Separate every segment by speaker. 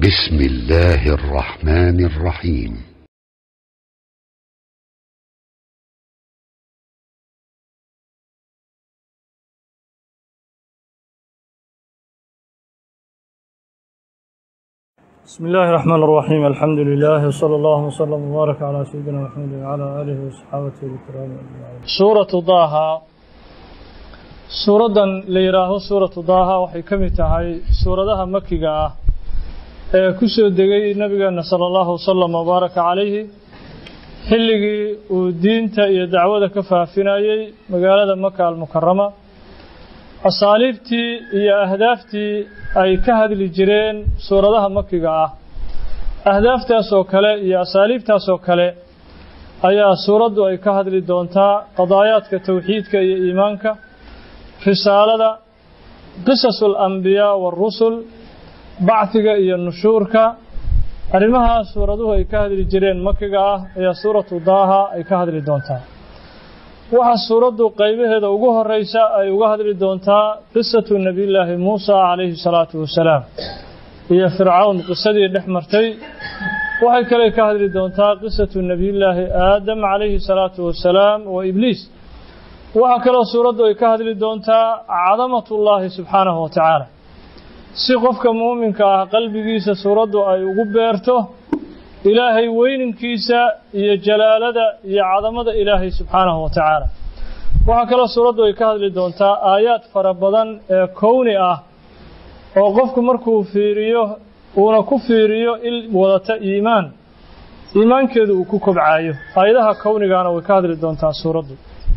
Speaker 1: بسم الله الرحمن الرحيم
Speaker 2: بسم الله الرحمن الرحيم الحمد لله وصلى الله وسلم وبارك على سيدنا محمد وعلى آله وصحابته الكرام أجمعين سورة ضاها سورة ليراه سورة ضاها waxay ka mid tahay suuradaha makiga ah ee ku soo degay nabigeena sala allahu wasalam wabaaraka calayhi xilligii uu diinta iyo dacwada ka faafinayey magaalada maka almukarama asaaliibtii iyo ahdaaftii ay ka hadli jireen suuradaha makiga ah ahdaaftaasoo kale iyo asaaliibtaasoo kale ayaa suuraddu ay ka hadli doontaa qadaayaadka towxiidka iyo iimaanka risaalada qisasu alambiyaa waarusul bacdiga iyo nushuurka arrimahaas suuraduhu ay ka hadli jireen makiga ah ayaa suuratu daaha ay ka hadli doontaa waxaa suuraddu qaybaheeda ugu horeysa ay uga hadli doontaa qisatu nebiyullaahi muusa calayhi salaatu wasalaam iyo fircawn qisadii dhex martay waxay kale ka hadli doontaa qisatu nebiyullaahi aadam calayhi salaatu wasalaam wa ibliis waxaa kaloo suuraddu ay ka hadli doontaa cadamatullaahi subxaanahu wa tacaala si qofka muuminka ah qalbigiisa suuraddu ay ugu beerto ilaahay weyninkiisa iyo jalaalada iyo cadamada ilaahay subxaanahu wa tacaala waxaa kaloo suuraddu ay ka hadli doontaa aayaad fara badan ee kowni ah oo qofku markuu fiiriyo uuna ku fiiriyo il wadata iimaan iimaankeedu uu ku kobcaayo aayadaha kownigaana way ka hadli doontaa suuraddu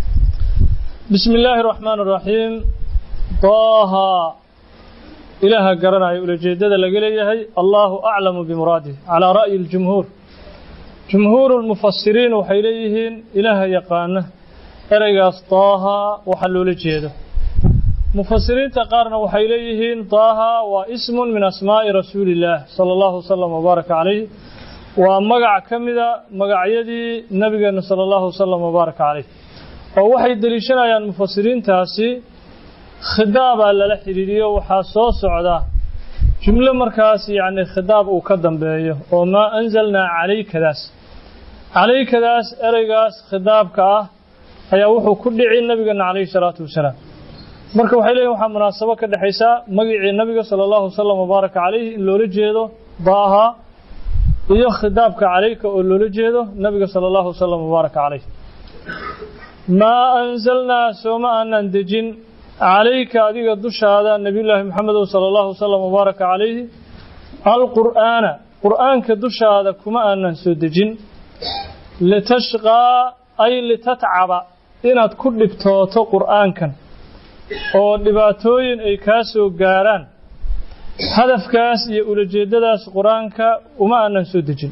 Speaker 2: bismi illaahi araxmaan araxiim daaha ilaaha garanaya ulajeedada laga leeyahay allahu aclamu bimuraadih calaa ra'yi ljumhuur jumhuuru lmufasiriin waxay leeyihiin ilaaha yaqaana ereygaas daaha waxa loola jeedo mufasiriinta qaarna waxay leeyihiin daaha waa ismun min asmaa'i rasuuli illaah sala allahu wasalam wabaaraka calayh waa magac ka mida magacyadii nabigeena sala allahu wasalam wabaaraka calayh oo waxay deliishanayaan mufasiriintaasi khidaabaa lala xidhiiriyo waxaa soo socda jumlo markaas yacni khidaab uu ka dambeeyo oo maa anzalnaa calaykadaas calaykadaas ereygaas khidaabka ah ayaa wuxuu ku dhici nabigeena calayhi salaatu wasalaam marka waxay leeyihin waxaa munaasabo ka dhexaysaa magicii nabiga sala allahu wasalam wabaaraka calayhi in loola jeedo daaha iyo khidaabka calayka oo loola jeedo nabiga sala allahu wasalam wabaaraka calayh maa anzalnaa sooma aanan dejin calayka adiga dushaada nebiyullaahi maxamedow sala allahu wasalam wabaaraka calayhi alqur'aana qur'aanka dushaada kuma aanan soo dejin litashqaa ay litatcaba inaad ku dhibtooto qur'aankan oo dhibaatooyin ay kaa soo gaaraan hadafkaas iyo ulajeeddadaas qur-aanka uma aanan soo dejin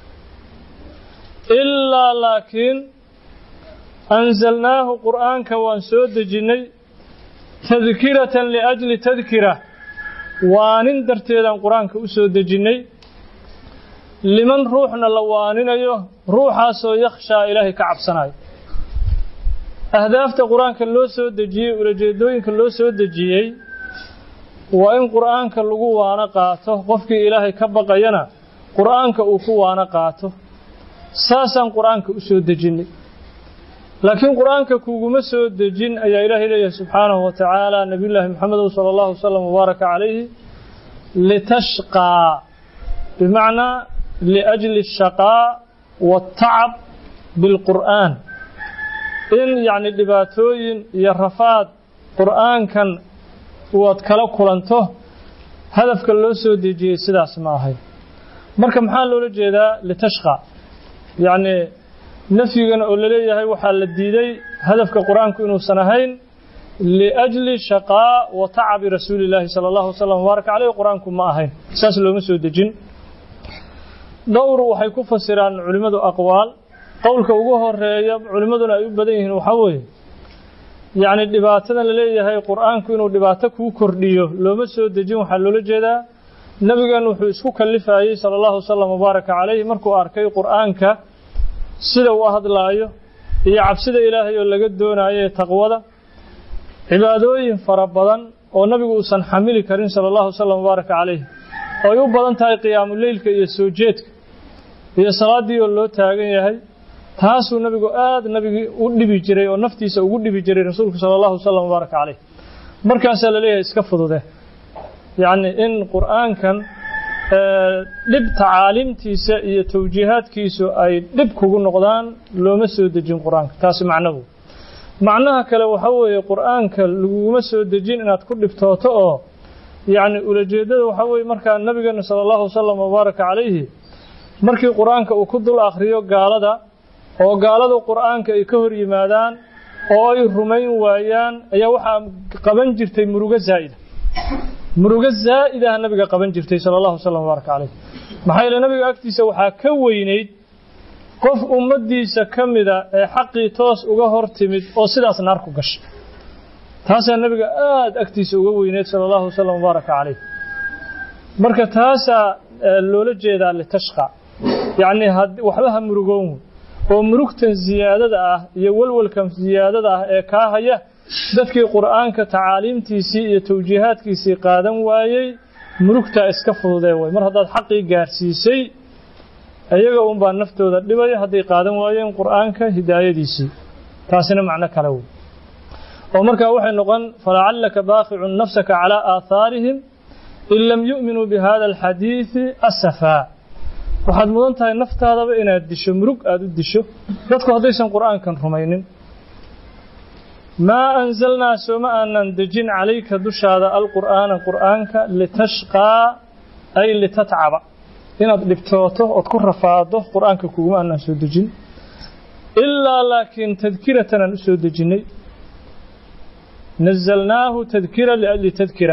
Speaker 2: ilaa laakiin anzalnaahu qur'aanka waan soo dejinnay tadkiratan liajli tadkira waanin darteedaan qur-aanka u soo dejinnay liman ruuxna la waaninayo ruuxaasoo yakhshaa ilaahay ka cabsanayo ahdaafta qur-aanka loo soo dejiyey ulajeedooyinka loo soo dejiyey waa in qur'aanka lagu waano qaato qofkii ilaahay ka baqayana qur'aanka uu ku waano qaato saasaan qur'aanka u soo dejinnay laakiin qur-aanka kuguma soo dejin ayaa ilaahay leeyahay subxaanahu wa tacaala nebiyullaahi maxamedow sala allahu wasalam wabaaraka calayhi litashqaa bimacnaa liajli ashaqaa waatacab bilqur'aan in yacni dhibaatooyin iyo rafaad qur'aankan waad kala kulanto hadafka loo soo dejiyey sidaas ma ahay marka maxaa loola jeedaa litashqa yacni nafyigan oo laleeyahay waxaa la diiday hadafka qur-aanku inuusan ahayn liajli shaqaa wa tacabi rasuuli illaahi sala allahu wasalam wabaaraka caleyh qur-aanku ma ahayn saas looma soo dejin dhowr waxay ku fasiraan culimmadu aqwaal qowlka ugu horeeya culimmaduna ay u badan yihiin waxaa weeye yacni dhibaatadan laleeyahay qur-aanku inuu dhibaato kuu kordhiyo looma soo dejin waxaa loola jeedaa nebigan wuxuu isku kallifayey sala allahu wasalam wabaaraka caleyhi markuu arkay qur-aanka sida uu hadlaayo iyo cabsida ilaahay oo laga doonayo ee taqwada cibaadooyin fara badan oo nabigu uusan xamili karin sala allahu wasalam wabaaraka caleyh oo ay u badan tahay qiyaamuleylka iyo soo jeedka iyo salaaddii oo loo taagan yahay taasuu nabigu aad nabigii u dhibi jiray oo naftiisa ugu dhibi jiray rasuulku sala allahu wasalam wbaaraka caleyh markaasaa la leeyahay iska fudude yacni in qur'aankan dhib tacaalimtiisa iyo tawjiihaadkiisu ay dhib kugu noqdaan looma soo dejin qur-aanka taasi macnahu macnaha kale waxaa weeye qur'aanka laguguma soo dejin inaad ku dhibtooto oo yacni ulajeeddada waxaa weeye markaa nabigeena sala allahu wasalam wabaaraka calayhi markii qur-aanka uu ku dul akhriyo gaalada oo gaaladu qur'aanka ay ka hor yimaadaan oo ay rumayn waayaan ayaa waxaa qaban jirtay murugo zaa'ida murugo zaa'id ah nabiga qaban jirtay sala allahu wasalam wabaaraka calayh maxaa yeele nabiga agtiisa waxaa ka weynayd qof ummaddiisa ka mida ee xaqii toos uga hor timid oo sidaas naar ku gashay taasaa nabiga aada agtiisa uga weyneyd sala allahu wasalam wabaaraka calayh marka taasaa loola jeedaa litashqa yacni waxba ha murugoon oo murugtan ziyaadada ah iyo walwalkan ziyaadada ah ee kaa haya dadkii qur'aanka tacaaliimtiisii iyo tawjiihaadkiisii qaadan waayey murugtaa iska fududee way mar haddaad xaqii gaarsiisay iyaga unbaa naftooda dhibaya hadday qaadan waayeen qur'aanka hidaayadiisii taasina macno kale wey oo markaa waxay noqon falacallaka baaqicun nafsaka calaa aahaarihim in lam yu'minuu bihada alxadiidi asafaa waxaad mudan tahay naftaadaba inaad disho murug aada u disho dadku haddaysan qur'aankan rumaynin maa anzalnaa sooma aanan dejin calayka dushaada alqur'aana qur'aanka litashqaa ay litatcaba inaad dhibtooto ood ku rafaado qur'aanka kuguma aanan soo dejin ilaa laakiin tadkiratan aan u soo dejinnay nazalnaahu tadkira liajli tadkira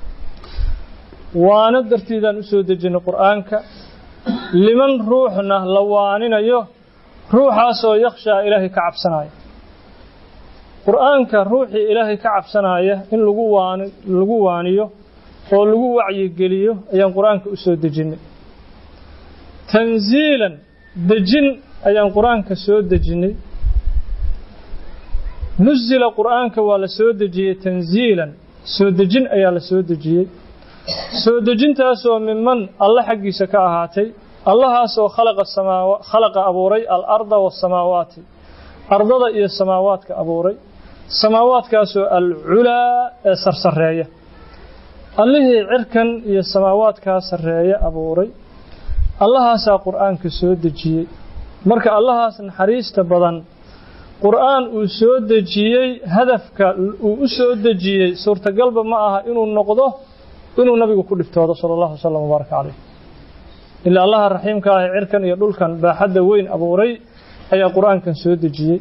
Speaker 2: waana dartiidaan u soo dejinnay qur'aanka liman ruuxna la waaninayo ruuxaasoo yakhshaa ilaahay ka cabsanaya qur'aanka ruuxii ilaahay ka cabsanaya in lagu waan lagu waaniyo oo lagu wacyigeliyo ayaan qur'aanka u soo dejinnay tanziilan dejin ayaan qur'aanka soo dejinnay nusila qur'aanka waa la soo dejiyey tanziilan soo dejin ayaa la soo dejiyey soo dejintaasoo miman alle xaggiisa ka ahaatay allahaasoo khalaqa samaawa khalaqa abuuray alarda waasamaawaati ardada iyo samaawaadka abuuray samaawaadkaasoo alculaa ee sarsareeya allihii cirkan iyo samaawaadkaa sarreeya abuuray allahaasaa qur'aanka soo dejiyey marka allahaas naxariista badan qur'aan uu soo dejiyey hadafka uu u soo dejiyey suurtagalba ma aha inuu noqdo inuu nabigu ku dhiftoodo sala allahu wasalam wabaaraka caleyh ilaa allaha raxiimka ah ee cirkan iyo dhulkan baaxadda weyn abuuray ayaa qur'aankan soo dejiyey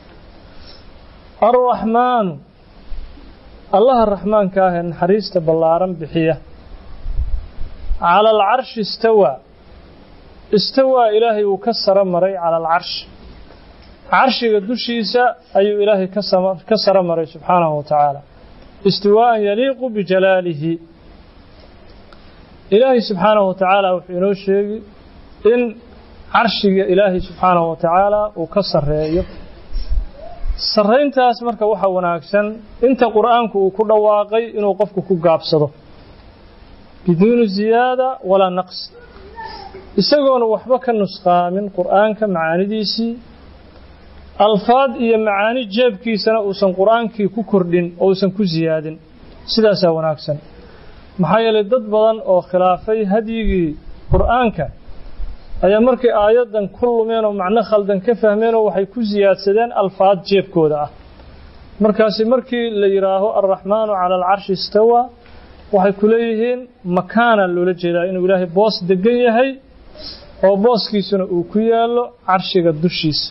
Speaker 2: alraxmaanu allaha raxmaanka ah ee naxariista ballaaran bixiya cala alcarshi istawaa istawaa ilaahay uu ka saro maray cala alcarshi carshiga dushiisa ayuu ilaahay ka saro maray subxaanahu wa tacaala istiwaa'an yaliiqu bijalaalihi ilaahay subxaanahu wa tacaala wuxuu inoo sheegi in carshiga ilaahay subxaanahu wa tacaala uu ka sarreeyo sarrayntaas marka waxaa wanaagsan inta qur'aanku uu ku dhawaaqay inuu qofku ku gaabsado biduuni ziyaada walaa naqs isagoona waxba ka nusqaamin qur'aanka macaanidiisii alfaad iyo macaani jeebkiisana uusan qur'aankii ku kordhin oo uusan ku siyaadin sidaasaa wanaagsan maxaa yeelay dad badan oo khilaafay hadyigii qur'aanka ayaa markay aayaddan ku lumeen oo macno khaldan ka fahmeenoo waxay ku siyaadsadeen alfaad jeebkooda ah markaasi markii la yidhaaho alraxmaanu cala alcarshi istawaa waxay ku leeyihiin makaana loola jeedaa inuu ilaahay boos degan yahay oo booskiisuna uu ku yaallo carshiga dushiisa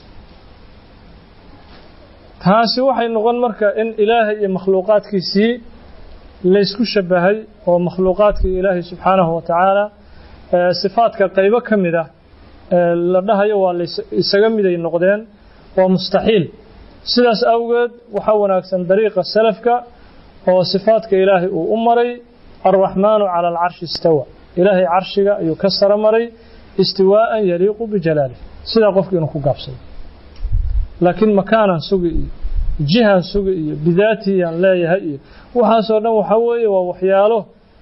Speaker 2: taasi waxay noqon marka in ilaahay iyo makhluuqaadkiisii laysku shabahay oo makhluuqaadkii ilaahay subxaanahu wa tacaala sifaadka qaybo ka mid ah la dhahayo waa isaga miday noqdeen waa mustaxiil sidaas awgeed waxaa wanaagsan dariiqa salafka oo sifaadka ilaahay uu u maray alraxmaanu cala alcarshi istawa ilaahay carshiga ayuu ka saro maray istiwaa'an yaliiqu bijalaalih sidaa qofki inuu ku gaabsado laakiin makaanan sugi iyo jihan sugi iyo bidaatiyaan leeyahay iyo waxaasoo dhan waxaa weeye waa waxyaalo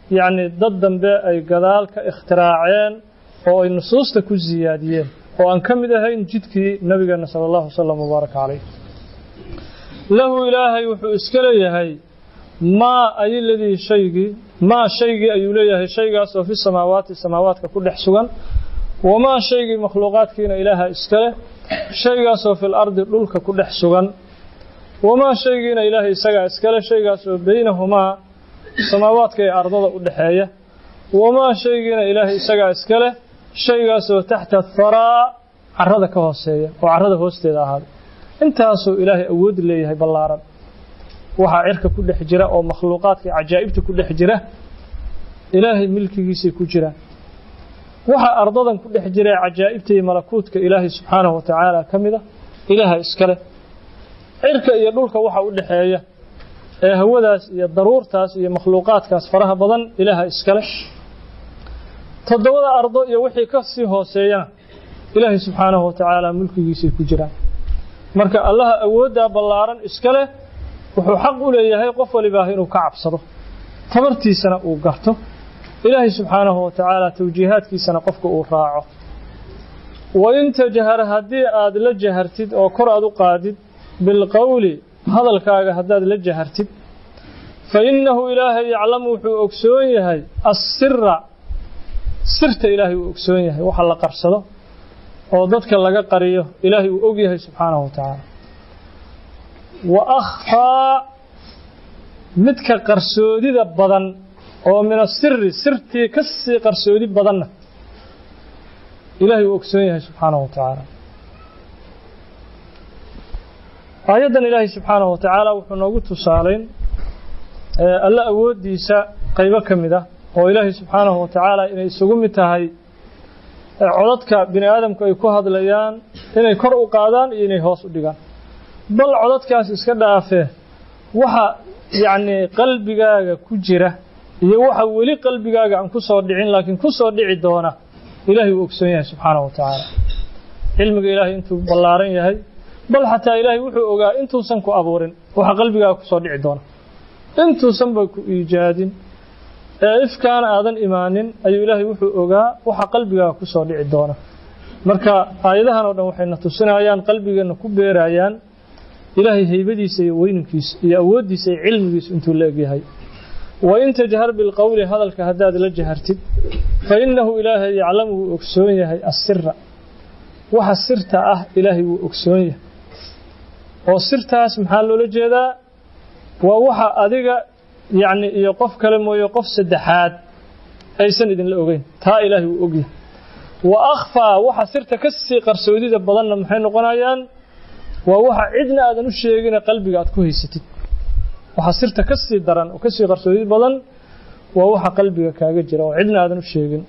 Speaker 2: yacni dad dambe ay gadaal ka ikhtiraaceen oo ay nusuusta ku siyaadiyeen oo aan ka mid ahayn jidkii nabigeena sala allahu wasalam wabaaraka calayh lahu ilaahay wuxuu iska leeyahay maa ay ladii shaygii maa shaygii ayuu leeyahay shaygaas oo fi samaawaati samaawaadka ku dhex sugan wamaa shaygii makhluuqaadkiina ilaaha iska leh shaygaasoo fil ardi dhulka ku dhex sugan wamaa shaygiina ilaahay isagaa iska leh shaygaasoo beynahumaa samaawaadka ee ardada u dhexeeya wamaa shaygiina ilaahay isagaa iska leh shaygaasoo taxta tharaa carrada ka hooseeya oo carrada hoosteeda ahaaday intaasuu ilaahay awood leeyahay ballaaran waxaa cirka ku dhex jira oo makhluuqaadka cajaa'ibta ku dhex jira ilaahay milkigiisay ku jiraan waxaa ardadan ku dhex jira ee cajaa'ibta iyo malakuutka ilaahay subxaanahu wa tacaala ka mid a ilaaha iskale cirka iyo dhulka waxa u dhexeeya ee hawadaas iyo daruurtaas iyo makhluuqaadkaas faraha badan ilaaha iskale toddobada ardo iyo wixii ka sii hooseeyana ilaahay subxaanahu wa tacaala mulkigiisay ku jiraan marka allaha awooddaa ballaaran iska leh wuxuu xaq u leeyahay qof walibaah inuu ka cabsado tabartiisana uu garto ilaahay subxaanahu wa tacaala tawjiihaadkiisana qofka uu raaco wain tajhar haddii aad la jahartid oo kor aad u qaadid bilqowli hadalkaaga haddaad la jahartid fa innahu ilaahay yaclamu wuxuu ogsoon yahay assira sirta ilaahay uu ogsoon yahay waxa la qarsado oo dadka laga qariyo ilaahay uu og yahay subxaanahu wa tacaala wa akhfaa midka qarsoodida badan oo min asiri sirtii ka sii qarsoodi badanna ilaahay uu ogsoon yahay subxaanahu wa tacaala aayaddan ilaahay subxaanahu wa tacaala wuxuu noogu tusaalayn alla awooddiisa qaybo ka mid ah oo ilaahay subxaanahu wa tacaala inay isugu mid tahay codadka bini aadamku ay ku hadlayaan inay kor u qaadaan iyo inay hoos u dhigaan bal codadkaas iska dhaafee waxa yacni qalbigaaga ku jira iyo waxa weli qalbigaaga aan ku soo dhicin laakiin ku soo dhici doona ilaahay uu ogsoon yahay subxaanahu wa tacaala cilmiga ilaahay intuu ballaaran yahay bal xataa ilaahay wuxuu ogaa intuusan ku abuurin waxa qalbigaaga ku soo dhici doona intuusanba ku iijaadin ee ifkaana aadan imaanin ayuu ilaahay wuxuu ogaa waxa qalbigaaga ku soo dhici doona marka aayadahan oo dhan waxayna tusinayaan qalbigeenna ku beerayaan ilaahay haybadiisa iyo weynankiisa iyo awooddiisa iyo cilmigiisa intuu la egyahay wain tajhar bilqowli hadalka haddaad la jahartid fa innahu ilaahay yaclamu wuu ogsoon yahay assira waxa sirta ah ilaahay wuu ogsoon yahay oo sirtaas maxaa loola jeedaa waa waxa adiga yacni iyo qof kale mooye qof saddexaad aysan idinla ogeyn taa ilaahay wuu ogyahay wa akhfaa waxa sirta ka sii qarsoodida badanna maxay noqonayaan waa waxa cidna aadan u sheegine qalbiga aad ku haysatid waxa sirta ka sii daran oo ka sii qarsoodi badan waa waxa qalbiga kaaga jira oo cidna aadan u sheegin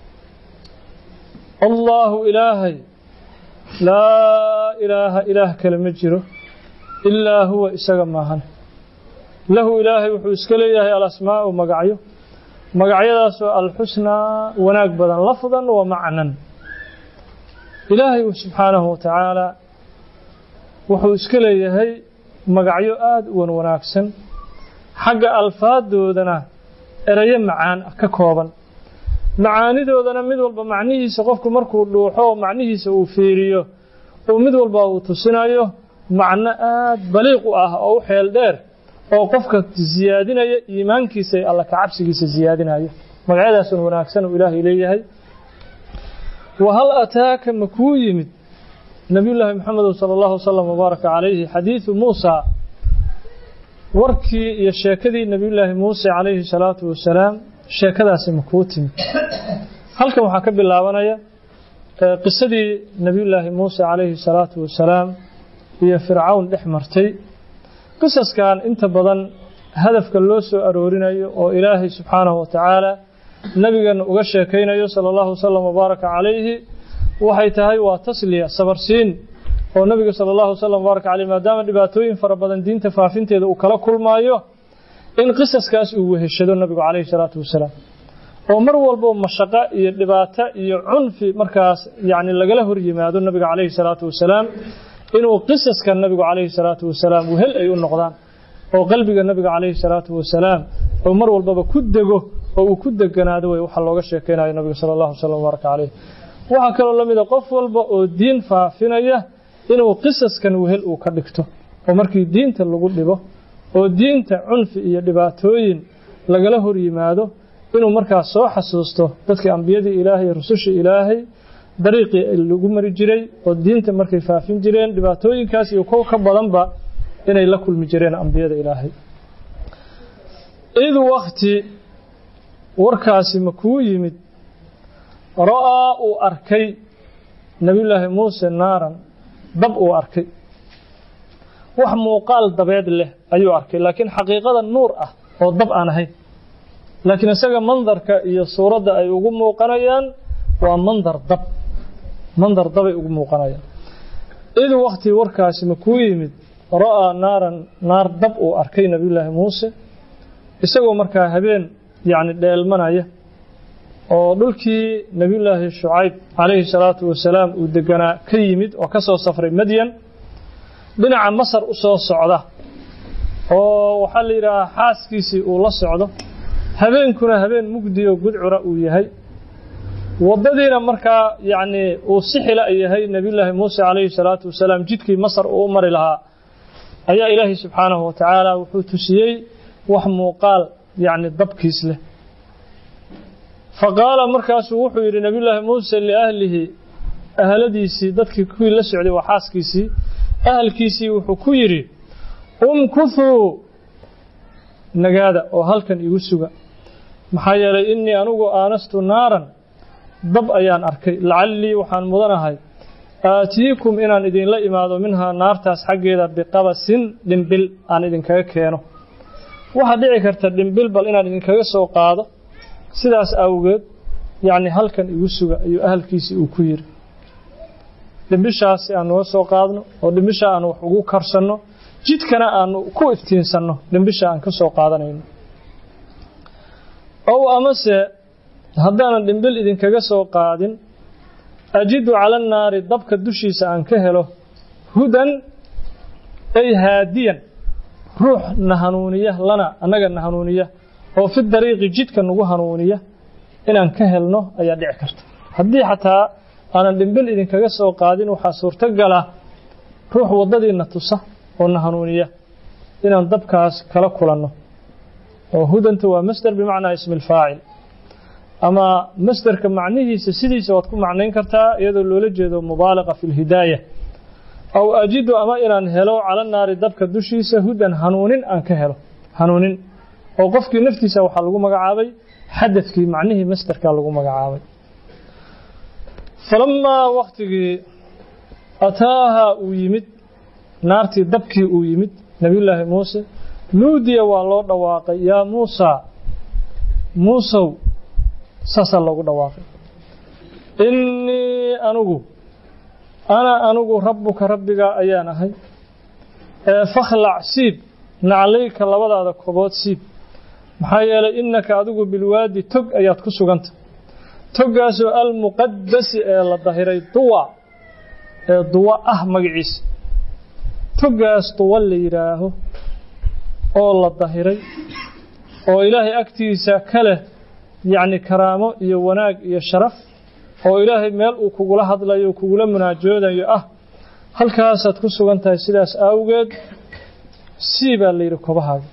Speaker 2: allaahu ilaahay laa ilaaha ilaah kale ma jiro ilaa huwa isaga maahan lahu ilaahay wuxuu iska leeyahay alasmaa'u magacyo magacyadaasoo alxusnaa wanaag badan lafdan wa macnan ilaahay subxaanahu wa tacaala wuxuu iska leeyahay magacyo aada u wan wanaagsan xagga alfaadoodana erayo macaan ka kooban macaanidoodana mid walba macnihiisa qofku markuu dhuuxo oo macnihiisa uu fiiriyo uu mid walba uu tusinayo macno aad baliiq u ah oo u xeel dheer oo qofka siyaadinaya iimaankiisa iyo alla kacabsigiisa siyaadinaya magacyadaasun wanaagsan uu ilaahay leeyahay wa hal ataaka ma kuu yimid nabiyullaahi maxamed sala allahu wasalam wabaaraka calayhi xadiidu muusa warkii iyo sheekadii nebiyullaahi muuse calayhi salaatu wasalaam sheekadaasi ma kuu timid halkan waxaa ka bilaabanaya qisadii nebiyullaahi muuse calayhi salaatu wasalaam iyo fircawn dhex martay qisaskan inta badan hadafka loo soo aroorinayo oo ilaahay subxaanahu wa tacaala nebigeenna uga sheekaynayo sala allahu wasalam wabaaraka calayhi waxay tahay waa tasliya sabarsiin oo nabiga sala allahu wasalam wabaraka caleyh maadaama dhibaatooyin fara badan diinta faafinteeda uu kala kulmaayo in qisaskaas uu weheshado nabigu calayhi salaatu wasalaam oo mar walbo mashaqo iyo dhibaato iyo cunfi markaas yacni lagala hor yimaado nabiga calayhi salaatu wasalaam inuu qisaska nabigu calayhi salaatu wasalaam wehel ay u noqdaan oo qalbiga nabiga calayhi salaatu wasalaam oo mar walbaba ku dego oo uu ku deganaado wey waxaa looga sheekeynayo nabiga sala allahu wasalam wabaraka caleyh waxaa kaloo la mid a qof walba oo diin faafinaya inuu qisaskan wehel uu ka dhigto oo markii diinta lagu dhibo oo diinta cunfi iyo dhibaatooyin lagala hor yimaado inuu markaas soo xasuusto dadkii ambiyadii ilaahay iyo rusushii ilaahay dariiqii lagu mari jiray oo diinta markay faafin jireen dhibaatooyinkaas iyo kow ka badanba inay la kulmi jireen ambiyada ilaahay id wakti warkaasi ma kuu yimid ra'aa uu arkay nebiyullaahi muuse naaran dab uu arkay wax muuqaal dabeed leh ayuu arkay laakiin xaqiiqada nuur ah oo dab aan ahayn laakiin isaga mandarka iyo suuradda ay ugu muuqanayaan waa mandar dab mandar dabay ugu muuqanayaan id wakti warkaasi ma kuu yimid ra'aa naaran naar dab uu arkay nebiyullaahi muuse isagoo markaa habeen yacni dheelmanaya oo dhulkii nebiyullaahi shucayb calayhi salaatu wasalaam uu deganaa ka yimid oo ka soo safray madyan dhinaca masar u soo socda oo waxaa la yidhaahaa xaaskiisii uu la socdo habeenkuna habeen mugdiyo gudcura uu yahay waddadiina markaa yacnii uu sixila yahay nebiyullaahi muuse calayhi salaatu wasalaam jidkii masar uu u mari lahaa ayaa ilaahay subxaanahu wa tacaala wuxuu tusiyey wax muuqaal yacni dabkiis leh fa qaala markaasuu wuxuu yidhi nebiyullaahi muuse liahlihi ahladiisii dadkii kuwii la socday waa xaaskiisii ahalkiisii wuxuu ku yidhi umkuthuu nagaada oo halkan igu suga maxaa yeelay innii anugu aanastu naaran dab ayaan arkay lacallii waxaan mudanahay aatiikum inaan idinla imaado minhaa naartaas xaggeeda biqabasin dhimbil aan idinkaga keeno waxaa dhici karta dhimbil bal inaan idinkaga soo qaado sidaas awgeed yacni halkan igu suga ayuu ahalkiisii uu ku yidhi dhimbishaas si aan nuga soo qaadno oo dhimbisha aan wax ugu karsanno jidkana aanu ku iftiinsanno dhimbisha aan ka soo qaadanayno ow amase haddaanan dhimbil idinkaga soo qaadin ajidu cala annaari dabka dushiisa aan ka helo hudan ay haadiyan ruux na hanuuniya lana annaga na hanuuniya oo fi dariiqi jidka nagu hanuuniya inaan ka helno ayaa dhici karta haddii xataa aanan dhimbil idinkaga soo qaadin waxaa suurtogala ruux waddadiina tusa oo na hanuuniya inaan dabkaas kala kulanno oo hudanta waa masder bimacnaa ismi alfaacil ama masderka macnihiisa sidiisa waad ku macnayn kartaa iyadoo loola jeedo mubaalaqa fi lhidaaya aw ajidu ama inaan helo cala naari dabka dushiisa hudan hanuunin aan ka helo hanuunin oo qofkii naftiisa waxaa lagu magacaabay xadadkii macnihii masderkaa lagu magacaabay falamaa waktigii ataaha uu yimid naartii dabkii uu yimid nebiyullaahi muuse nuudiya waa loo dhawaaqay yaa muusaa muusow saasaa loogu dhawaaqay innii anugu ana anugu rabbuka rabbigaa ayaan ahay ee fakhlac siib naclayka labadaada kobood siib maxaa yeelay innaka adigu bilwaadi tog ayaad ku suganta toggaasoo almuqadasi ee la dahiray duwa ee duwa ah magaciisa toggaas duwa la yidhaaho oo la dahiray oo ilaahay agtiisa ka leh yacni karaamo iyo wanaag iyo sharaf oo ilaahay meel uu kugula hadlayo kugula munaajoodayo ah halkaasaad ku sugan tahay sidaas awgeed sii baa la yidhi kobahaaga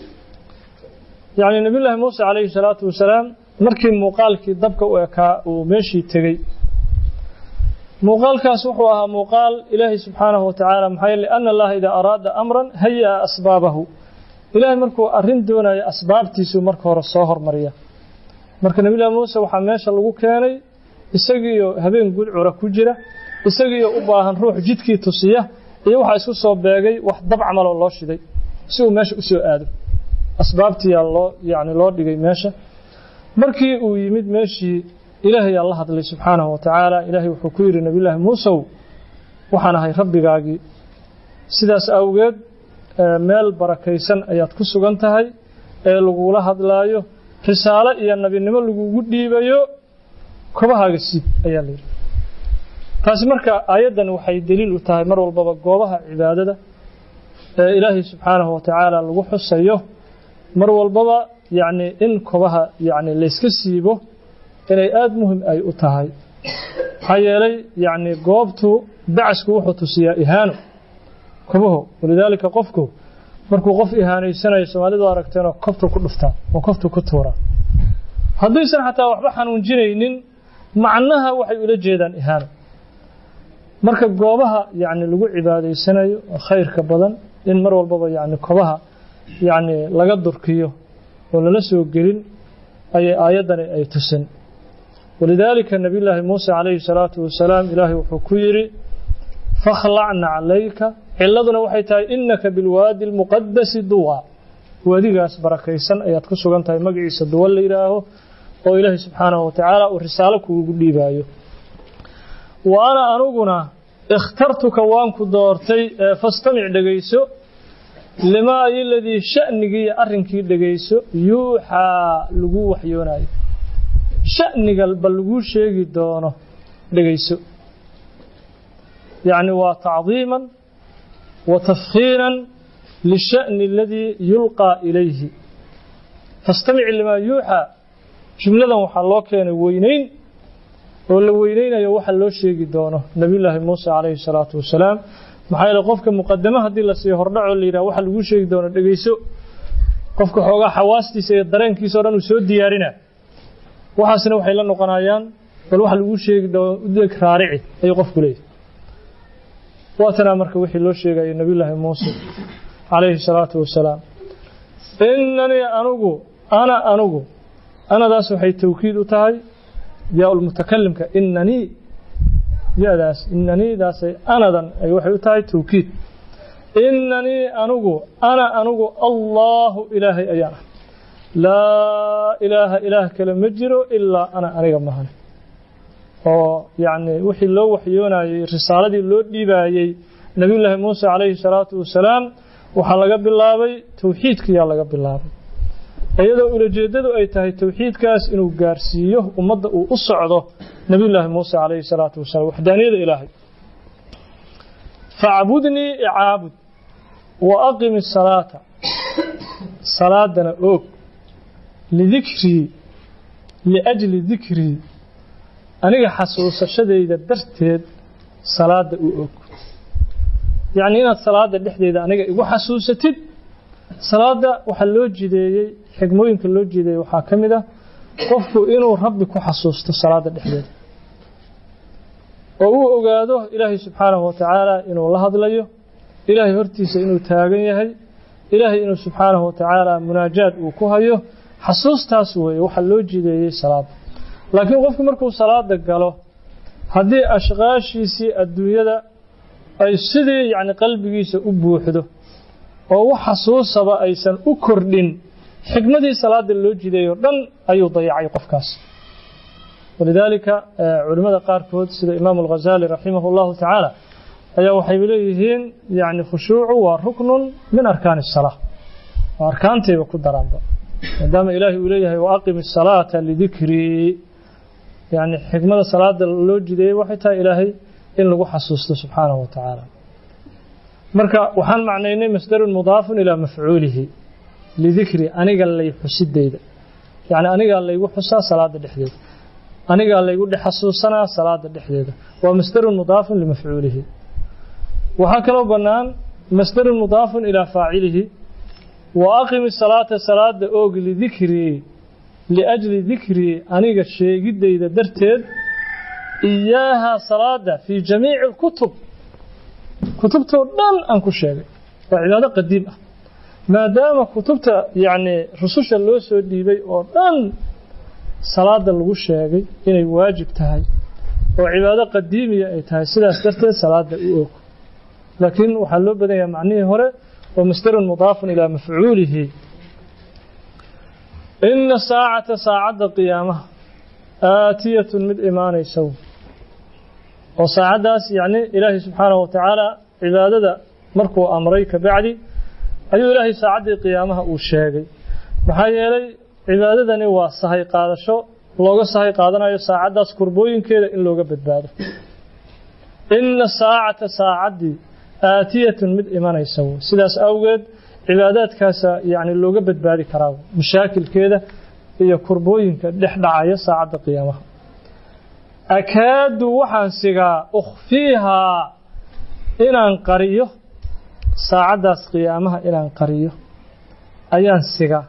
Speaker 2: yacni nebiyullaahi muuse calayhi salaatu wasalaam markii muuqaalkii dabka u ekaa uu meeshii tegey muuqaalkaas wuxuu ahaa muuqaal ilaahay subxaanahu wa tacaala maxaa yeele ana allaha idaa araada amran haya asbaabahu ilaahay markuu arrin doonayo asbaabtiisuu marka hore soo hormariya marka nebiyullahi muuse waxaa meesha lagu keenay isagiiyo habeen gudcura ku jira isagiiyo u baahan ruux jidkii tusiya iyo waxaa isku soo beegay wax dab camaloo loo shiday si uu meesha u soo aado asbaabtiyaa loo yacni loo dhigay meesha markii uu yimid meeshii ilaahay aa la hadlay subxaanahu wa tacaala ilaahay wuxuu ku yidhi nebiyullaahi muusow waxaan ahay rabbigaagii sidaas awgeed meel barakaysan ayaad ku sugan tahay ee lagula hadlaayo risaalo iyo nebinimo lagugu dhiibayo kobahaaga siib ayaa la yidhi taasi marka aayaddan waxay deliil u tahay mar walbaba goobaha cibaadada ee ilaahay subxaanahu wa tacaala lagu xusayo mar walbaba yacni in kobaha yacni layska siibo inay aada muhim ay u tahay maxaa yeelay yacni goobtu bacasku wuxuu tusiyaa ihaano kobaho walidaalika qofku markuu qof ihaanaysanayo soomaalidu aragteenoo koftu ku dhuftaa oo koftu ku tuuraa haddaysan xataa waxba xanuunjinaynin macnaha waxay ula jeedaan ihaano marka goobaha yacni lagu cibaadaysanayo khayrka badan in mar walbaba yacni kobaha yacni laga durkiyo oo lala soo gelin ayay aayaddani ay tusin walidaalika nabiyullaahi muuse calayhi salaatu wasalaam ilaahay wuxuu ku yidhi fakhlac naclayka ciladuna waxay tahay innaka bilwaadi almuqadasi duwa waadigaas barakaysan ayaad ku sugan tahay magaciisa duwa la yidhaaho oo ilaahay subxaanahu watacaala uu risaalo kuugu dhiibaayo wa ana anuguna ikhtartuka waan ku doortay fastamic dhegayso limaa iladii sha'nigii iyo arrinkii dhegayso yuuxaa lagu waxyoonayo sha'niga ba laguu sheegi doono dhegayso yacni waa tacdiiman wa tafkhiiran lisha'ni aladii yulqaa ilayhi fastamic limaa yuuxaa jumladan waxaa loo keenay weynayn oo la weynaynayo waxa loo sheegi doono nabiyullaahi muuse calayhi salaatu wasalaam maxaa yeele qofka muqadamo haddii la siiyo hordhacoo la yidhaha waxa laguu sheegi doono dhegayso qofka xoogaa xawaastiisa iyo dareenkiisa o dhan uu soo diyaarina waxaasna waxay la noqonayaan bal waxa laguu sheegi doono udeg raarici ayuu qofku leeyahy waatanaa marka wixii loo sheegayo nabiyullaahi muuse calayhi salaatu wasalaam inanii anugu ana anugu anadaas waxay tawkiid u tahay yaa lmutakalimka inanii yadaas inaniidaasay anadan ay waxay u tahay tawkiid inanii anugu ana anugu allaahu ilaahay ayaan ah laa ilaaha ilaah kale ma jiro ilaa ana aniga mahan oo yacni wixii loo waxyoonayey risaaladii loo dhiibaayey nebiyullaahi muuse calayhi salaatu wasalaam waxaa laga bilaabay tawxiidkiyaa laga bilaabay iyadoo ulajeeddadu ay tahay tawxiidkaas inuu gaarsiiyo ummadda uu u socdo nebiyullaahi muuse calayhi salaatu wasalaam waxdaaniyada ilaahay facbudnii icaabud wa aqimi salaata salaadana oog lidikrii liajli dikrii aniga xasuusashadayda darteed salaadda u og yacnii inaad salaadda dhexdeeda aniga igu xasuusatid salaadda waxaa loo jideeyey xigmooyinka loo jideeyey waxaa ka mid ah qofku inuu rabbi ku xasuusto salaadda dhexdeeda oo uu ogaado ilaahay subxaanahu watacaala inuu la hadlayo ilaahay hortiisa inuu taagan yahay ilaahay inuu subxaanahu watacaala munaajaad uu ku hayo xasuustaas weeye waxaa loo jideeyey salaadda laakiin qofku markuu salaada galo haddii ashqaashiisii adduunyada ay sidii yacni qalbigiisa u buuxdo oo wax xasuusaba aysan u kordhin xikmadii salaada loo jideeyo dhan ayuu dayacay qofkaas walidaalika culimmada qaarkood sida imaamu alghazali raximah allahu tacaala ayaa waxay leeyihiin yacni khushuucu waa ruknun min arkaani asalaa waa arkaantayba ku daraanba maadaama ilaahay uu leeyahay wa aqimi asalaata lidikrii yacni xikmada salaada loo jideeyey waxay tahay ilaahay in lagu xasuusto subxaanahu wa tacaala marka waxaan macnaynay masdarun mudaafun ilaa mafcuulihi lidikri aniga lay xusideyda yacni anigaa laygu xusaa salaada dhexdeeda anigaa laygu dhex xasuusanaa salaada dhexdeeda waa masdarun mudaafun limafcuulihi waxaa kaloo bannaan masdarun mudaafun ilaa faacilihi wa aqimi salaata salaada oog lidikrii liajli dikrii aniga sheegideyda darteed iyaaha salaada fii jamiici alkutub kutubtoo dhan aan ku sheegay waa cibaado qadiim ah maadaama kutubta yacni rususha loo soo dhiibay oo dhan salaada lagu sheegay inay waajib tahay oo cibaado qadiimiya ay tahay sidaas darteed salaada u og laakiin waxaa loo badan yahay macnihii hore oo masdarun mudaafun ilaa mafcuulihi ina saacata saacadda qiyaamaha aatiyatun mid imaanaysa oo saacaddaas yacni ilaahay subxaanahu watacaala cibaadada markuu amray ka bacdi ayuu ilaahay saacaddii qiyaamaha uu sheegay maxaa yeelay cibaadadani waa sahay qaadasho looga sahay qaadanayo saacaddaas kurbooyinkeeda in looga badbaado ina saacata saacaddii aatiyatun mid imanaysa sidaas awgeed cibaadaadkaasa yani looga badbaadi karaa mashaakilkeeda iyo kurbooyinka dhex dhacaya saacadda qiyaamaha akaadu waxaan sigaa ukhfiihaa inaan qariyo saacaddaas qiyaamaha inaan qariyo ayaan sigaa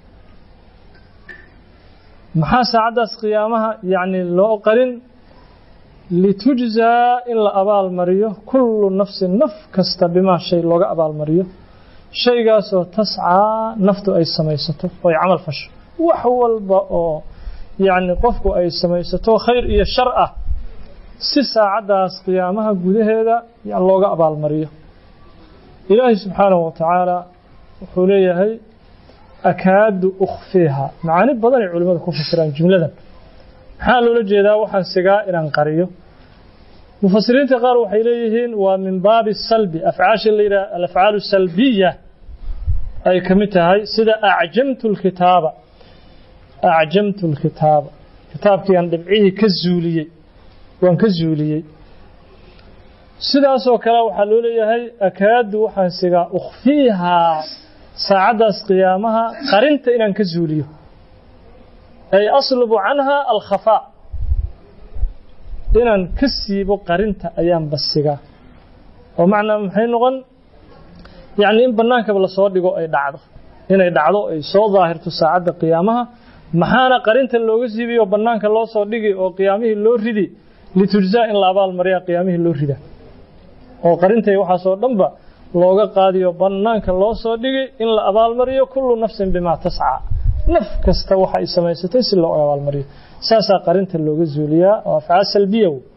Speaker 2: maxaa saacaddaas qiyaamaha yacni loo qarin litujzaa in la abaalmariyo kullu nafsin naf kasta bimaa shay looga abaalmariyo shaygaasoo tascaa naftu ay samaysato oo ay camal fasho wax walba oo yacni qofku ay samaysato khayr iyo shar ah si saacaddaas qiyaamaha gudaheeda looga abaalmariyo ilaahay subxaanahu wa tacaala wuxuu leeyahay akaadu ukhfiiha macaani badan ay culimmadu ku fasiraan jumladan maxaa loola jeedaa waxaan sigaa inaan qariyo mufasiriinta qaar waxay leeyihiin waa min baabi salbi afcaasha la yidhaha alafcaalu salbiya ay ka mid tahay sida acjamtu lkitaaba acjamtu lkitaaba kitaabkii aan dhibcihii ka zuuliyey waan ka zuuliyey sidaasoo kale waxaa loo leeyahay akaadu waxaan sigaa ukhfiihaa saacaddaas qiyaamaha qarinta inaan ka zuuliyo ay aslubu canha alkhafaa inaan ka siibo qarinta ayaan basigaa oo macnaa maxay noqon yacni in bannaankaba lasoo dhigo ay dhacdo inay dhacdo ay soo daahirto saacadda qiyaamaha maxaana qarinta looga siibiyo bannaanka loo soo dhigi oo qiyaamihii loo ridi litujzaa in la abaal mariyaa qiyaamihii loo rida oo qarintay waxaasoo dhanba looga qaadiyo bannaanka loo soo dhigi in la abaalmariyo kullu nafsin bimaa tascaa naf kasta waxa ay samaysatay si loo abaalmariyo saasaa qarinta looga zuuliyaa oo afcaal salbiya wey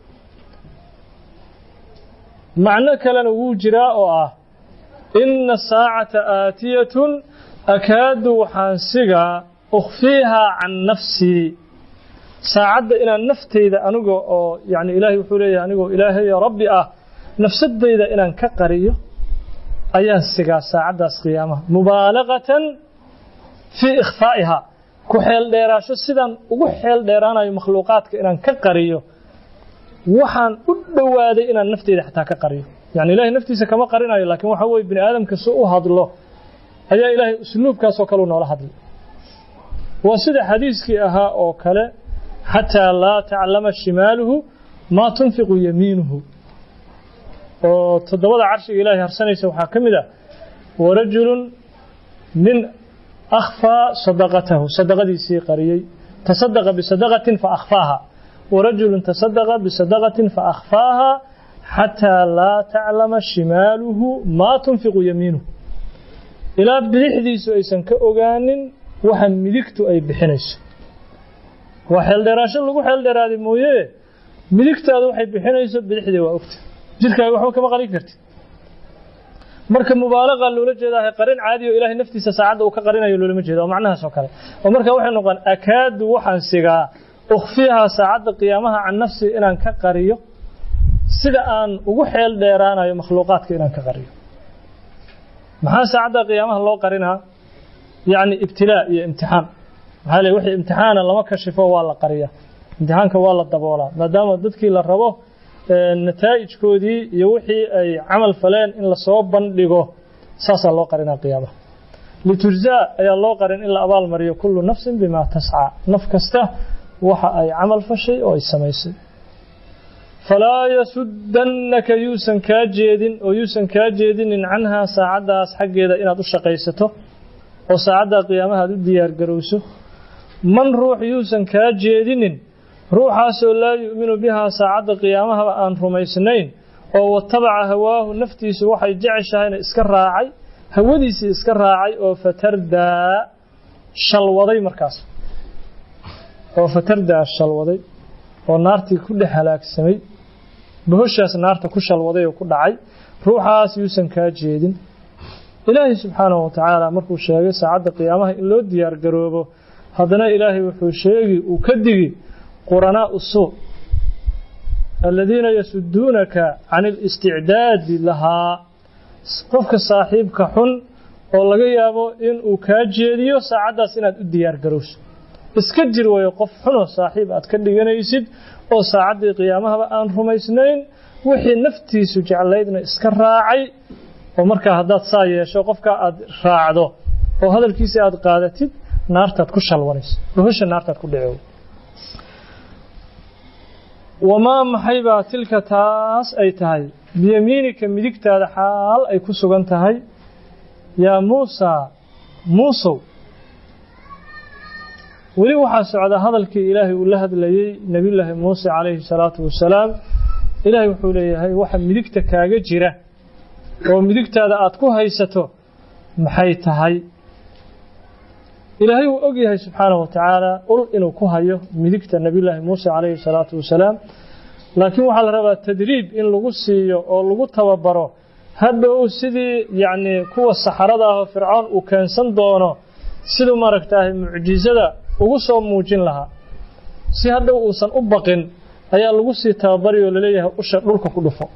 Speaker 2: macno kalena wuu jiraa oo ah inna saacata aatiyatun akaadu waxaan sigaa ukhfiihaa can nafsii saacadda inaan naftayda aniga oo yani ilaahay wuxuu leeyahay anigoo ilaahayo rabbi ah nafsadayda inaan ka qariyo ayaan sigaa saacaddaas qiyaamaha mubaalaqatan fii ikhfaa'ihaa ku xeel dheeraasho sidaan ugu xeel dheeraanayo makhluuqaadka inaan ka qariyo waxaan u dhowaaday inaan nafteyda xataa ka qariyo yani ilahay naftiisa kama qarinayo laakiin waxa weye bini aadamka si u hadlo ayaa ilaahay usluubkaasoo kale u noola hadlay waa sida xadiiskii ahaa oo kale xataa laa taclama shimaaluhu maa tunfiqu yamiinuhu oo toddobada carshiga ilaahay harsanaysa waxaa ka mid ah warajulun nin akhfaa sadaqatahu sadaqadiisii qariyey tasadaqa bisadaqatin fa akhfaaha warajulun tasadaqa bisadaqatin fa akhfaaha xataa laa taclama shimaaluhu maa tunfiqu yamiinuhu ilaa bidixdiisu aysan ka ogaanin waxa midigtu ay bixinayso waa xeeldheeraasho lagu xeeldheeraaday mooye midigtaadu waxay bixinayso bidixdii waa ogta jirkaaga waxba kama qarin kartid marka mubaalaqa loola jeedaa qarin caadi oo ilaahay naftiisa saacadda uu ka qarinayo loolama jeeda oo macnahaas oo kale oo marka waxay noqon akaadu waxaan sigaa ukhfiihaa saacadda qiyaamaha can nafsi inaan ka qariyo sida aan ugu xeel dheeraanayo makhluuqaadka inaan ka qariyo maxaa saacadda qiyaamaha loo qarinaa yacni ibtilaa iyo imtixaan maxaa leey wixii imtixaana lama kashifo waa la qariyaa imtixaanka waa la daboolaa maadaama dadkii la rabo nataa'ijkoodii iyo wixii ay camal faleen in lasoo bandhigo saasaa loo qarinaa qiyaamaha litujzaa ayaa loo qarin in la abaal mariyo kullu nafsin bimaa tascaa naf kasta waxa ay camal fashay oo ay samaysay falaa yasuddannaka yuusan kaa jeedin oo yuusan kaa jeedinin canhaa saacaddaas xaggeeda inaad u shaqaysato oo saacaddaa qiyaamaha aad u diyaargarowso man ruux yuusan kaa jeedinin ruuxaasoo laa yu'minu bihaa saacadda qiyaamahaba aan rumaysnayn oo watabaca hawaahu naftiisu waxay jeceshahayna iska raacay hawadiisii iska raacay oo fatardaa shalwaday markaas oo fatardaa shalwaday oo naartii ku dhex halaagsamay bohoshaas naarta ku shalwaday oo ku dhacay ruuxaas yuusan kaa jeedin ilaahay subxaanahu wa tacaala markuu sheegay saacadda qiyaamaha in loo diyaar garoobo haddana ilaahay wuxuu sheegi uu ka digi قرناء السوء الذين يسدونك عن الاستعداد لها قفك صاحبك حن oo laga yaabo in uu kaa jeediyo saacaddaas inaad u diyaar garowso iska jir wayo qof xunoo saaxiib aad ka dhiganaysid oo saacaddii qiyaamahaba aan rumaysnayn wixii naftiisu jeclaydna iska raacay oo markaa haddaad saa yeesho qofka aad raacdo oo hadalkiisa aad qaadatid naartaad ku shalwanayso dhuhusha naartaad ku dhici wamaa maxay baa tilka taas ay tahay biyamiinika midigtaada xaal ay ku sugan tahay yaa muusaa muusow weli waxaa socda hadalkii ilaahay uu la hadlayey nebiyullaahi muuse calayhi salaatu wasalaam ilaahay wuxuu leeyahay waxa midigta kaaga jira oo midigtaada aad ku haysato maxay tahay ilaahay wuu og yahay subxaanahu watacaala ul inuu ku hayo midigta nebiyullaahi muuse calayhi salaatu wasalaam laakiin waxaa la rabaa tadriib in lagu siiyo oo lagu tababaro hadhow sidii yacni kuwa saxarada ah oo fircoon uu keensan doono siduu maaragtaahay mucjizada ugu soo muujin lahaa si hadhow uusan u baqin ayaa lagu sii tababari oo laleeyahay usha dhulka ku dhufo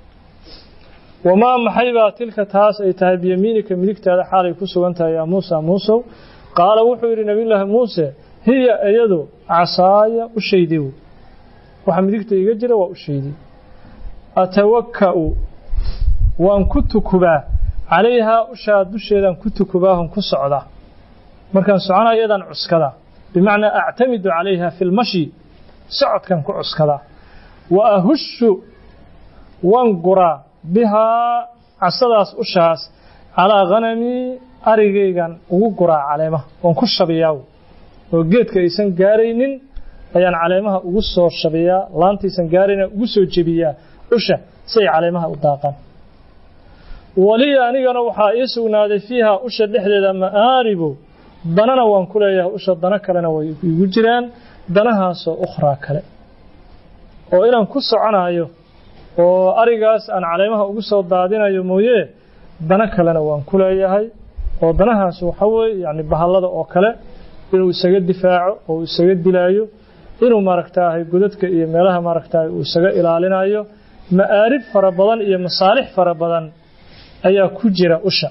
Speaker 2: wamaa maxaybaa tilka taas ay tahay biyamiinika midigtaada xaalay ku sugan tahay yaa muusa muusow qaala wuxuu yidhi nebiyullaahi muuse hiya iyadu casaaya u shaydi wey waxa midigta iga jira waa u shaydi atawaka'u waan ku tukubaa calayhaa ushaa dusheedaan ku tukubaahon ku socdaa markaan soconaa iyadaan cuskadaa bimacnaa actamidu calayha fi lmashi socodkan ku cuskadaa wa ahushu waan guraa bihaa casadaas ushaas calaa hanamii arigaygan ugu guraa caleemaha waan ku shabiyaa oo geedka aysan gaaraynin ayaan caleemaha ugu soo shabiyaa laantaysan gaarayna ugu soo jebiyaa usha si ay caleemaha u daaqaan waliya anigana waxaa ii sugnaaday fiiha usha dhexdeeda ma'aaribu danana waan ku leeyahay usha dana kalena way igu jiraan danahaasoo ukhraa kale oo inaan ku soconayo oo arigaas aan caleemaha ugu soo daadinayo mooye dana kalena waan ku leeyahay oo danahaas waxa weeye yacni bahallada oo kale inuu isaga difaaco oo isaga dilaayo inuu maaragtaahay godadka iyo meelaha maaragtaahay uu isaga ilaalinayo ma'aarib fara badan iyo masaalix fara badan ayaa ku jira usha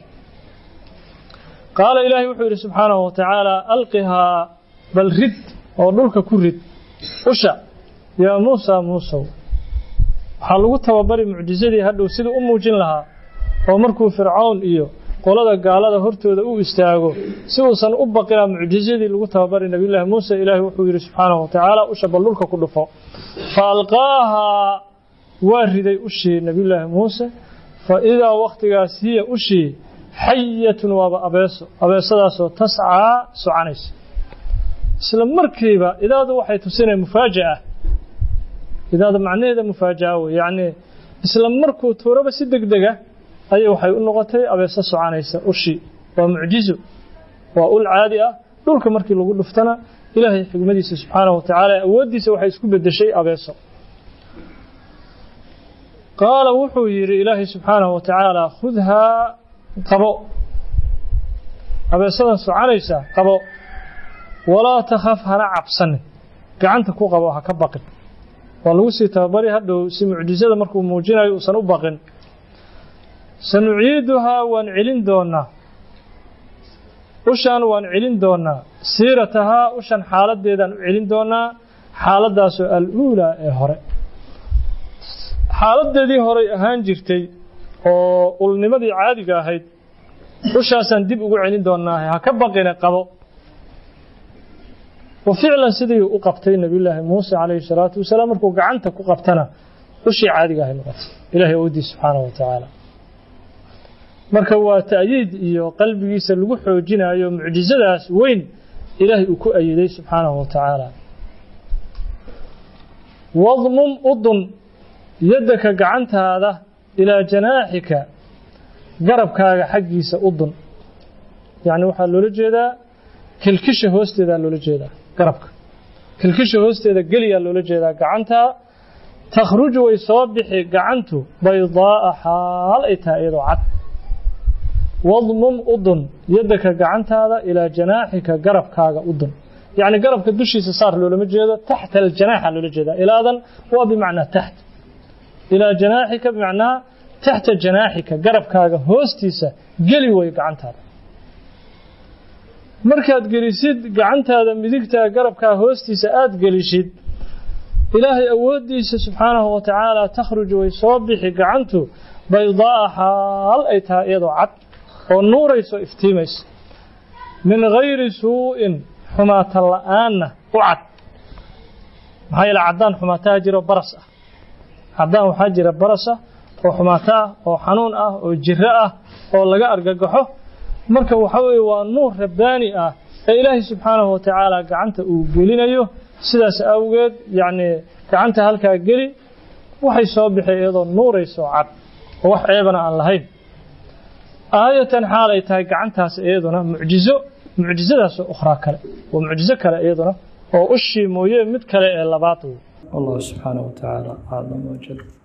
Speaker 2: qaala ilaahay wuxuu yidhi subxaanahu watacaala alqihaa bal rid oo dhulka ku rid usha yaa muusa muusow waxaa lagu tababari mucjizadii hadhow siduu u muujin lahaa oo markuu fircown iyo qolada gaalada hortooda u istaago si uusan u baqinaa mucjizadii lagu tababari nebiyullaahi muuse ilaahay wuxuu yidhi subxaanahu watacaala usha bal dhulka ku dhufo fa alqaahaa waa riday ushii nebiyullaahi muuse fa idaa wakhtigaas hiya ushii xayatun waaba abeeso abeesadaasoo tascaa soconaysa isla markiiba idaadu waxay tusinaya mufaaja'a idaada macnaheeda mufaaja'a wey yacni isla markuu tuuraba si deg dega ayay waxay u noqotay abeeso soconaysa ushii waa mucjizo waa ul caadi ah dhulka markii lagu dhuftana ilaahay xigmadiisa subxaanahu watacaala awooddiisa waxay isku beddeshay abeeso qaala wuxuu yidhi ilaahay subxaanahu watacaala khudhaa qabo abeesadan soconaysa qabo walaa takhaf hana cabsanin gacanta ku qabo ha ka baqin waa lagu sii tababari hadhow si mucjizada markuu muujinayo uusan u baqin sanuciiduhaa waan celin doonaa ushaan waan celin doonaa siiratahaa ushan xaaladeedaan u celin doonaa xaaladdaasoo al-uulaa ee hore xaaladeedii horey ahaan jirtay oo ulnimadii caadiga ahayd ushaasaan dib ugu celin doonaa ha ka baqina qabo wa ficlan sidii u qabtay nebiyullaahi muuse calayhi salaatu wasalaam markuu gacanta ku qabtana ushii caadiga ahay noqotay ilaahay awoodiis subxaanahu watacaala marka waa ta'yiid iyo qalbigiisa lagu xoojinayo mucjizadaas weyn ilaahay uu ku ayiday subxaanahu watacaala wadmum udun yaddaka gacantaada ilaa janaaxika garabkaaga xaggiisa udun yacni waxaa loola jeedaa kilkisha hoosteedaa loola jeedaa garabka kilkisha hoosteeda geliyaa loola jeedaa gacantaa takhruju way soo bixi gacantu baydaa'a xaal ay tahay iyadoo cad wadmum udun yaddaka gacantaada ilaa janaaxika garabkaaga udun yacni garabka dushiisa saar loolama jeedo taxta aljanaaxa loola jeedaa ilaadan waa bimacnaa taxt ilaa janaaxika bimacnaa taxta janaaxika garabkaaga hoostiisa geli way gacantaada markaad gelisid gacantaada midigtaa garabkaa hoostiisa aada gelishid ilaahay awooddiisa subxaanahu watacaala takhruju way soo bixi gacantu baydaa'a xaal ay tahay iyadoo cad oo nuurayso iftiimaysa min gayri suu'in xumaata la'aanna u cad maxaa yeele caddaan xumaataha jiro baras ah caddaan waxaa jira baras ah oo xumaato ah oo xanuun ah oo jiro ah oo laga argagaxo marka waxa weeye waa nuur rabbaani ah ee ilaahay subxaanahu wa tacaala gacanta uu gelinayo sidaas awgeed yacnii gacanta halkaa geli waxay soo bixi iyadoo nuurayso cad oo wax ceebana aan lahayn aayatan xaal ay tahay gacantaas iyaduna mucjizo mucjizadaasoo ukhraa kale waa mucjizo kale iyaduna oo ushii mooye mid kale ee labaad wallahu subxaanahu wa tacaala aclam wajal